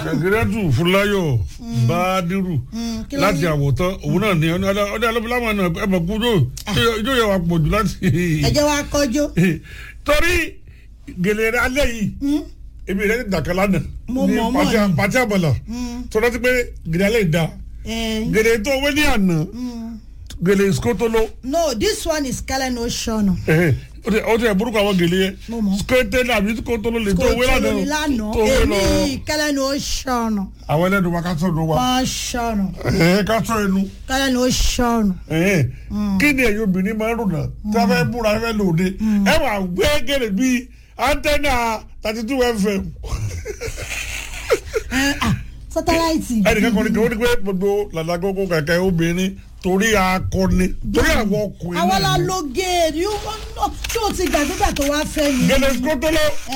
ṣàgẹ́rẹ́tù fúláyọ̀ bádírù kí ló láti ní? àwòtán òun náà ní ọdún ọdún alóbìlámọ̀ náà ẹ mọ̀ kú ijó yẹ wà pọ̀ jù láti. ẹ jẹ́ wá kọjú. torí gèlè rẹ alẹ́ yìí èmi rẹ ti dàkẹ́ lánàá Mo ní mọ̀ mọ̀ pàtí- ni. pàtí àbọ̀là tó rántí pé gèlè alẹ́ yìí da Eh, gèlè tó wé ní àná gèlè skótóló no this one is kellen ocean. ó ti ẹ̀ burúkú àwọn gèlè yẹn Mo mọ̀. skótóló àbí skótóló lè tó wé kò tó lánàá lórí lánàá tó wé lọ èmi kellen ocean. àwọn ẹlẹ́nu wa ká sọ̀rọ̀ wa ocean. ẹ̀ ká sọ ẹnu. kellen ocean. Ẹ̀hẹ́n. kí ni ẹ̀yin obìnrin máa ń rò náà tí a fẹ́ múra ẹ fẹ́ lòde ẹ wà gbé gèrè bíi antenna thirty two fm sátáláìtì. ẹnìkan kan ní kí wọ́n ní pé gbogbo làlágógó kẹ̀kẹ́ obìnrin torí akọni torí àwọn ọkùnrin àwa la náà ni. lo géèrè tí o ti gbàgbégbà tó wá fẹ́ mi. gèlè skótóló